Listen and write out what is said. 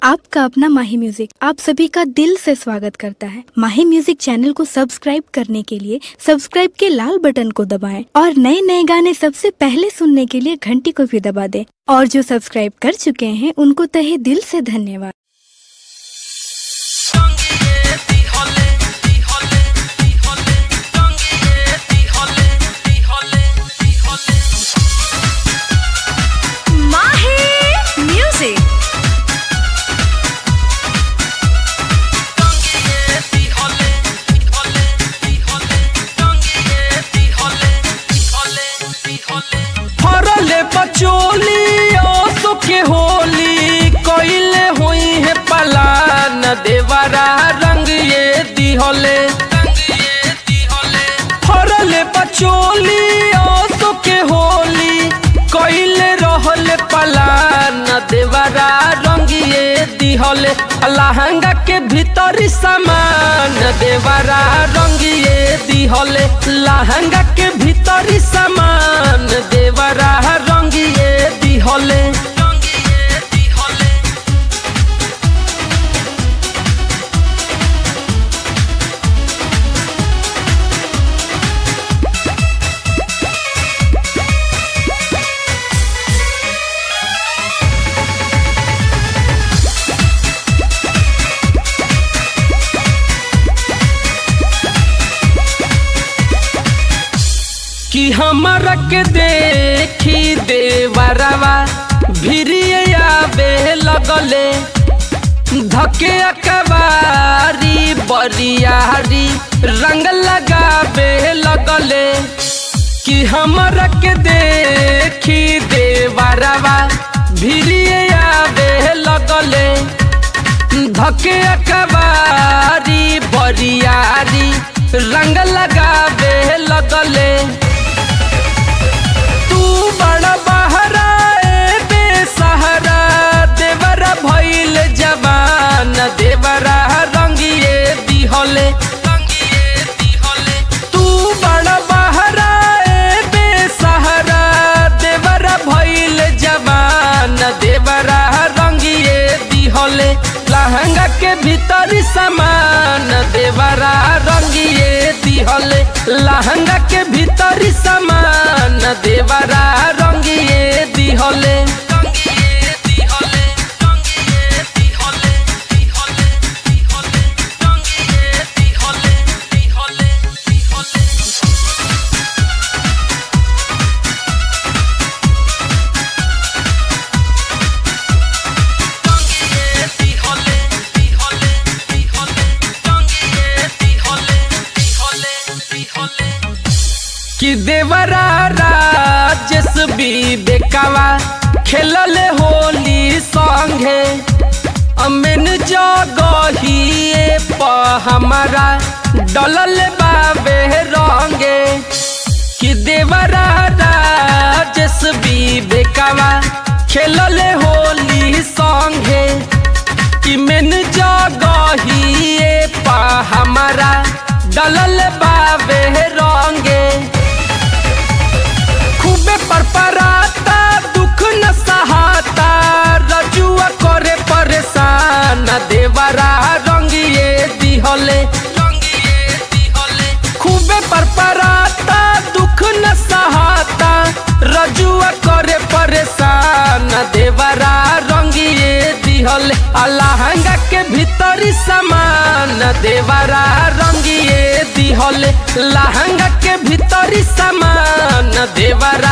आपका अपना माही म्यूजिक आप सभी का दिल से स्वागत करता है माही म्यूजिक चैनल को सब्सक्राइब करने के लिए सब्सक्राइब के लाल बटन को दबाएं और नए नए गाने सबसे पहले सुनने के लिए घंटी को भी दबा दें और जो सब्सक्राइब कर चुके हैं उनको तहे दिल से धन्यवाद Mahi Music. फरले बचोली ओसो के होली कइले होई है पलान देवरा रंग ये दिहले फरले बचोली ओसो के होली कइले रहले पलान देवरा रंग ये दिहले लहंगा के भीतर सामान देवरा रंग ये दिहले लहंगा के भीतर सामान देवरा रंग ये दिहले कि हमरा के देखी देवरवा भिरिए आवे लगले धके अकबारी बरियारी रंग लगावे लगले कि हमरा के देखी देवरवा भिरिए आवे लगले धके अकबारी बरियारी रंग लगावे लगले तू बड़ा बहरा ए बेसहारा देवरा भइल जवान देवरा रंगिए दिहले तू बड़ा बहरा ए बेसहारा देवरा भइल जवान देवरा रंगिए दिहले लहंगा के भीतर सामान देवरा रंगिए दिहले लहंगा के भीतर सामान देवरा रंगिए दिहले कि देवरा राजेश भी बेकावा खेलले होली संगे अमेन जगहिए प हमारा डलल बाबे रंगे कि देवरा राजेश भी बेकावा खेलले होली संगे कि मेन जगहिए पा हमारा डलल बाबे रंगे खूबे परपराता दुख न सहाता रजुआ करे परेशान देवरा रंगिए दिहले खूबे परपराता दुख न सहाता रजुआ करे परेशान देवरा रंगिए दिहले अलहंगा के भीतरी सामान देवरा रंगिए दिहले लहंगा के भीतरी सामान देवरा